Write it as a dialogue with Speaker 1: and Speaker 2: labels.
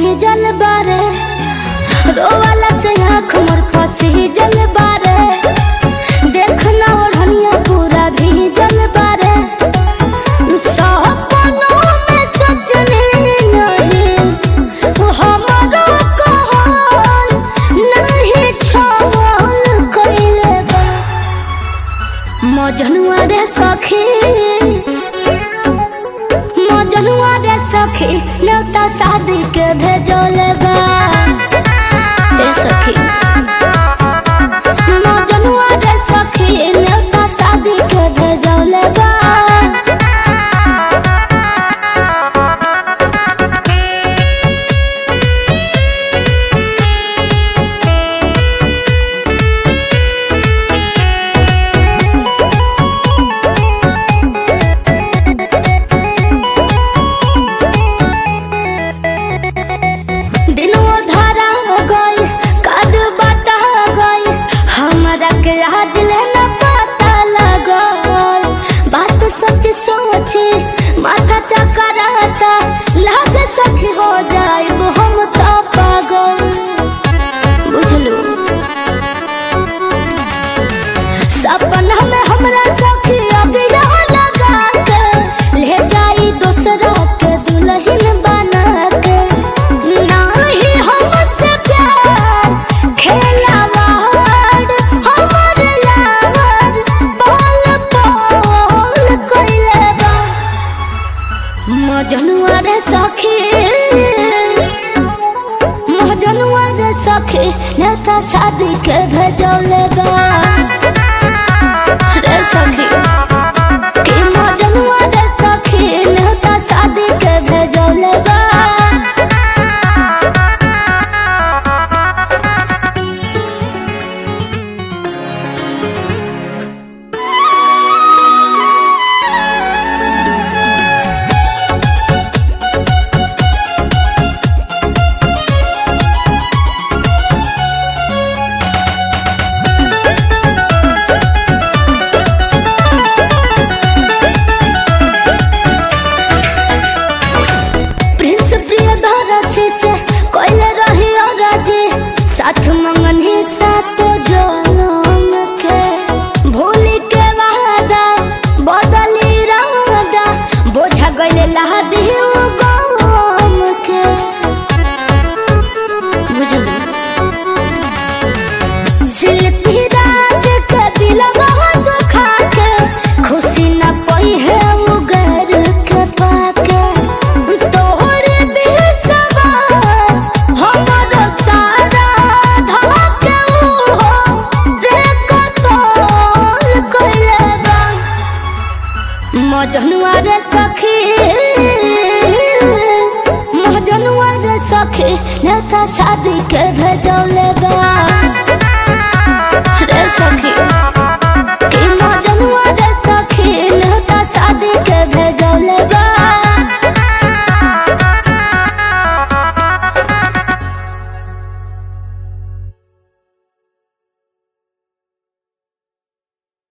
Speaker 1: भीजल बारे रोवाला से आँख मोर फंसी जल बारे देखना ओढ़निया पूरा भीजल बारे सपनों में सजने नहीं हमारो कहल नहीं छल कइले बा मजनुआ रे सखी मजनुआ रे सखी न्योता शादी के भेजोले बा ए सखी मजनुआ रे सखी न्योता शादी के भेजोले बा दिनवा धारा गई काद बाटा गई हमरा के आज लेना पता लगल बात सच सोच माथा चकराता लागे सखी हो जाइब हम तो पागल बुझलू सपना में हमरा सखी अगिया लगा के ले जाई दूसरा के दुल्हन बना के नाही हमसे प्यार खेलावाड़ हमर लावर बोल बोल कइले बा मजनुआ रे सखी मजनुआ रे सखी नेता शादी के भेजौले बा रे सखी कि मजनुआ रे सखी नेता शादी के भेजौले बा प्रिंस प्रियदर्शी से कोइले रही और जी साथ मंगन ही साथ जनम के भूली के वादा बदली रादा बोझा गइले लहदी गम के बुझलू शिल्पी राज के दिल बहुत दुखा के खुशी न कोई है उगर के पाके तोहरे विश्वास हमरो सारा धके हो रे कतल कइले बा मजनुआ रे सखी मजनुआ रे सखी नेता शादी के भेजौले बा रे सखी कि मजनुआ रे सखी नेता शादी के भेजौले बा